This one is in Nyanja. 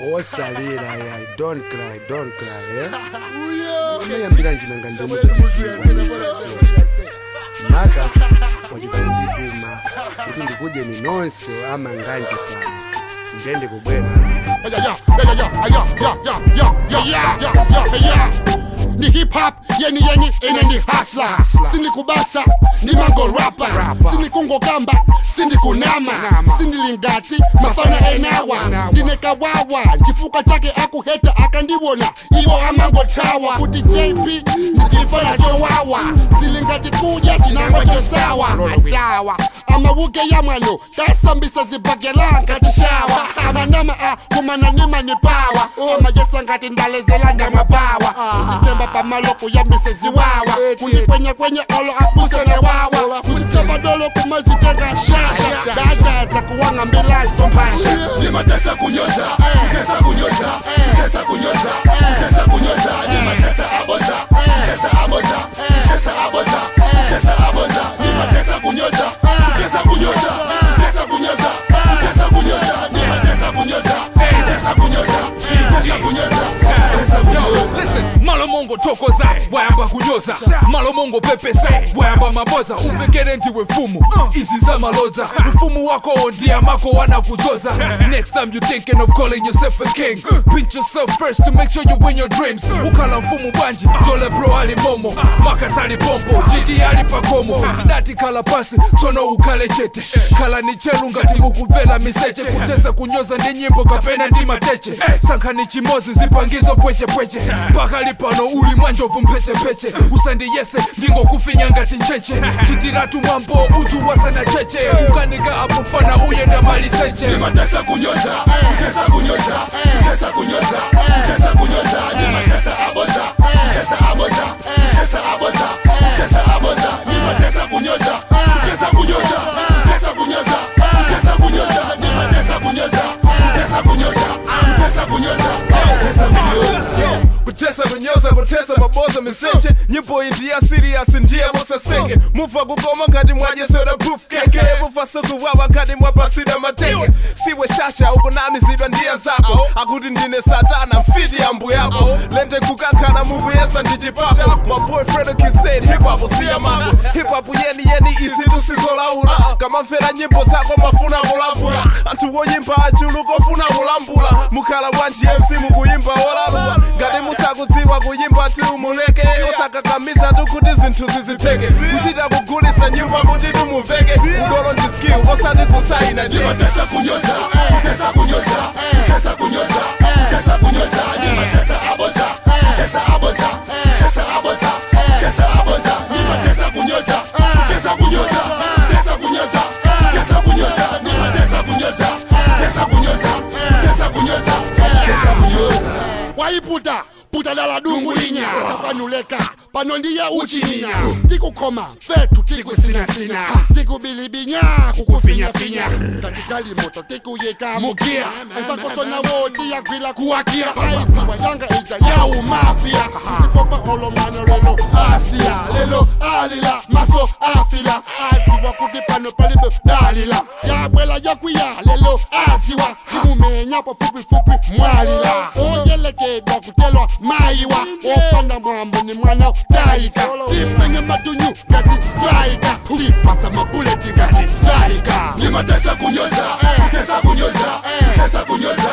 osalira yai don't cry don't cry eh? unayambira njinanga ndimuzotiziwa makas wachikundituma kuti ndikujeni nonse amanganje pano ndende kubwera ni hip hop yeni yeni ine ndi hasla sindikubasa ndimangorapa sindikungokamba sindikunama sindilingati mafana enawa ndine kawawa chifuka chake akuheta akandiwona iwo amangotawa kuti jp ndikifana chowawa silingati kudya chinangwa chosawa atawa amawuke yamwano kasambisa zibhagela ngati shawa amanama a kumananima ni pawa amajesa ngati ndalezela ndamapawa uzitemba pamalo kuyambise ziwawa kundikwenye kwenye olo afuse newawa kuzisapadolo kumazitenga shasha dajaza kuwanga mbilazo mbasha nimatesa kunyoza tesa kunyoza tesa kunyoza tesa kunyoza nimatesa aboza tesa aboza tesa aboza tesa aboza nimatesa kunyoza tesa kunyoza tesa kunyoza tesa kunyoza nimatesa kunyoza tesa kunyoza tesa kunyoza tesa kunyoza Listen, malo mongo tokoza wayamba kunyoza malo mongo pepesa wayamba maboza upekere ndiwe mfumu izi za maloza mfumu wako ndiye amako wanakuzoza next time you thinking of calling yourself a king pinch yourself first to make sure you win your dreams ukala mfumu bwanji jole bro ali momo makas ali pompo jiji ali pakomo tidati kala pasi tsono ukale chete kala ni chelu ngati kukuvela miseche kutesa kunyoza ndi nyimbo kapena ndi mateche sankhani chimozi zipangizo pwechepweche pakali pano uli mwanjovu mphechepeche usandiyese ndingokufinya ngati ncheche chitiratu mwambo utu wasana cheche kukanika apo mfana uyenda maliseche nimatesa kunyoza tesa kunyoza tesa kunyoza tesa kunyoza nimatesa aboza tesa aboza tesa aboza tesa aboza nimatesa kunyoza tesa kunyoza tesa kunyoza tesa kunyoza nimatesa kunyoza tesa kunyoza tesa kunyoza tesa kunyoza kutesa kunyoza kutesa maboza miseche nyimbo iyi ndiya serious ndiye musaseke mufa kukoma ngati mwajesera proof keke mufa sukuwawa ngati mwapasida mateke siwe shasha ukunamizidwa ndiye zako akuti ndine satana mfiti ya mbuyako lente kukankhana mukuyesa ndi chipapo my boyfriend kisaid hip hop siya mako hip hop yeni yeni izitu sizolaula kamamvera nyimbo zako mafuna kulambula anthu woyimba achulu kofuna kulambula mukhala bwanji mc mukuyimba olabula ngati musakudziwa kuyimba tu muleke osakakamiza tu kuti zinthu ziziteke kuchita kugulisa nyimbo kuti tumuveke udolo ndi skill osati kusaina je nimatesa kunyoza tesa kunyoza tesa kunyoza tesa kunyoza nimatesa aboza tesa aboza tesa aboza tesa aboza nimatesa kunyoza tesa kunyoza tesa kunyoza tesa kunyoza nimatesa kunyoza tesa kunyoza tesa kunyoza tesa kunyoza waiputa puta dala dungu linya tapanuleka pano ndiye uchininya tikukhoma fetu tikusinasina tikubilibinya kukufinyafinya tatikali moto tikuyika mugia enzakosona tiyagwila kuwakia aisiwa yanga ija yawu mafia sipopa olomano lelo asia lelo alila maso afila aziwa kuti pano palibe dalila yabwela yakwiya lelo aziwa timumenya pafupifupi mwalila oyelekedwa kutelwa mayiwa opanda mwambo ni mwana taika tipenye matunyu ngati straika tipasa mabuleti ngati straika nimatesa kunyoza tesa kunyoza tesa kunyoza